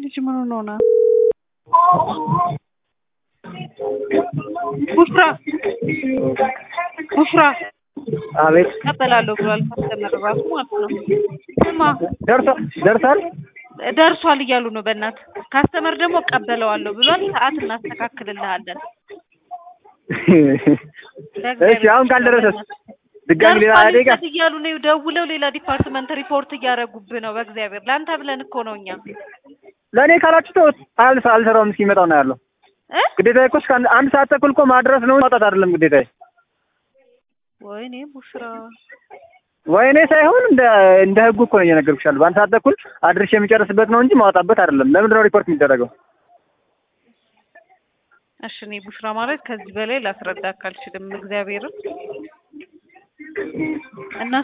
ልጅ ምን ሆኖ ነው? ቡሽራ ቡሽራ አቤት እቀበላለሁ ብሏል። ካስተመር ራሱ ማለት ነው። ስማ ደርሷል ደርሷል። ደርሷል እያሉ ነው። በእናት ካስተመር ደግሞ እቀበለዋለሁ ብሏል። ሰዓት እናስተካክልልሃለን። እሺ አሁን ካልደረሰስ ድጋሚ ሌላ ደርሷል አደጋ እንዴት እያሉ ነው ደውለው ሌላ ዲፓርትመንት ሪፖርት እያደረጉብህ ነው። በእግዚአብሔር ለአንተ ብለን እኮ ነው እኛ ለእኔ ካላችሁ ተውት። አልሰ አልሰራውም እስኪመጣው ነው ያለው። እ ግዴታ እኮ እስከ አንድ- አንድ ሰዓት ተኩል እኮ ማድረስ ነው ማውጣት አይደለም ግዴታ። ወይኔ ቡሽራ ወይኔ ሳይሆን እንደ እንደ ህጉ እኮ ነው እየነገርኩሽ ያለው። በአንድ ሰዓት ተኩል አድርሽ የሚጨርስበት ነው እንጂ ማውጣበት አይደለም። ለምንድን ነው ሪፖርት የሚደረገው? እሺ እኔ ቡሽራ ማለት ከዚህ በላይ ላስረዳህ አልችልም። እግዚአብሔርን እና